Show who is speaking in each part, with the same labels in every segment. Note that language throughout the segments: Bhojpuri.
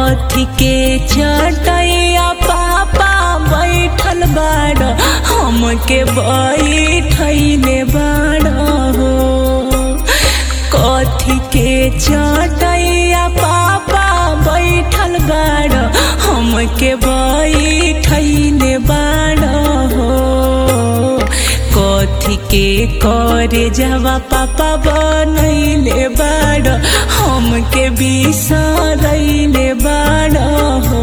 Speaker 1: कथी के चटैया पापा बैठल बाड़ हमके बैठैले बाड़ हो कथी के चटैया पापा बैठल बाड़ हमके बैठैले बाड़ हो कथी के करे जावा पापा बनैले बाड़ हमके बिसरैले बाड़ हो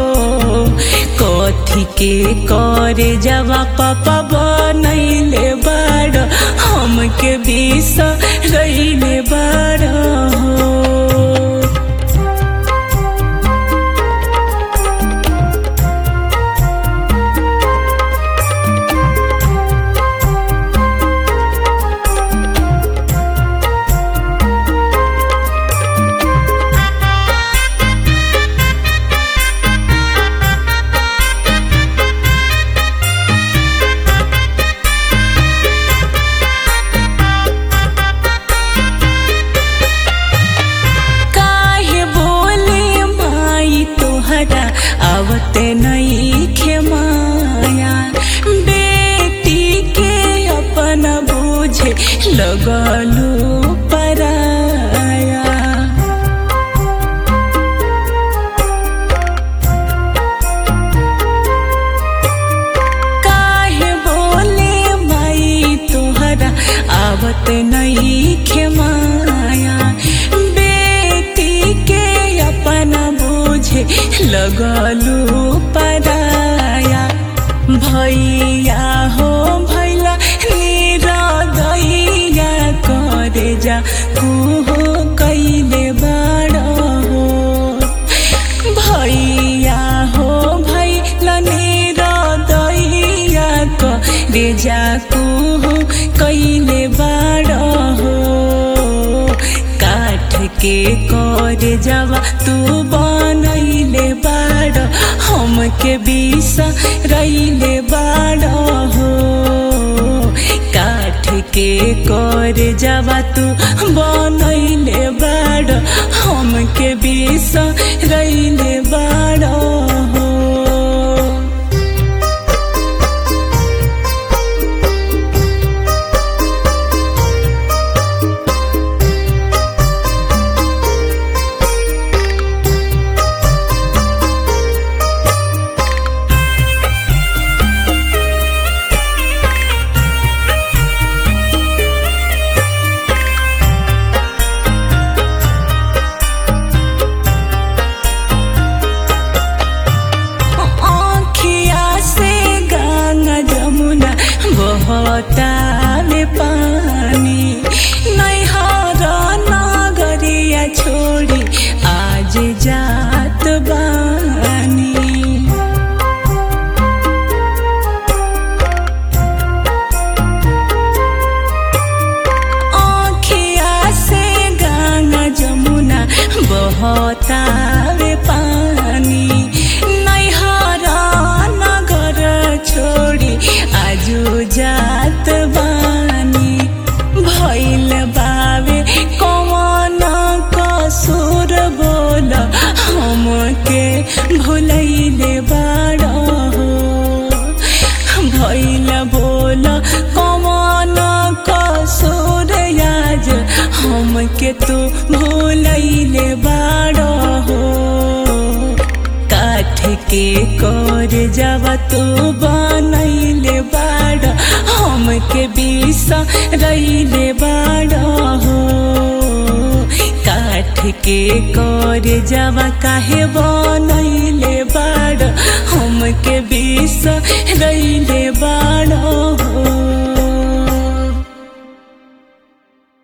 Speaker 1: कथी के करे जावा पापा बनैले बाड़ हमके बिसरैले बाड़ हो काहे बोले माई तोहरा आवते नहीं खेमाया बेटी के अपन बुझे लगलू पराया काहे बोले माई तोहरा आवत नहीं खेमाया बेटी के अपन बुझे लगलू पराया भैया हो भैला निरदैया करे जा कुहो कैले बड़ हो भैया हो भैला निरदैया करे जा कुहो कैले बड़ हो काठ के करे जावा तू बनैले बाड़ हमके बिसरैले बाड़ हो काठ के करे जावा तू बनैले बाड़ हमके बिसरैले बाड़ हो आँखिया से गंगा जमुना बहता में पानी नैहर नगरिया छोड़ी आज जात बानी आँखिया से गंगा जमुना बहता रे पानी नैहर नगर छोड़ी आजू जात बानी भैल बावे कौन कसूर बोल हमके भुलैले बाड़ हो भैल बोल कौन कसूर आज हमके तू भूलैले बाड़ हो काठ के कर जावा तू बनैले बाड़ हमके बिसरैले बाड़ हो काठ के कर जावा काहे बनैले बाड़ हमके बिसरैले बाड़ हो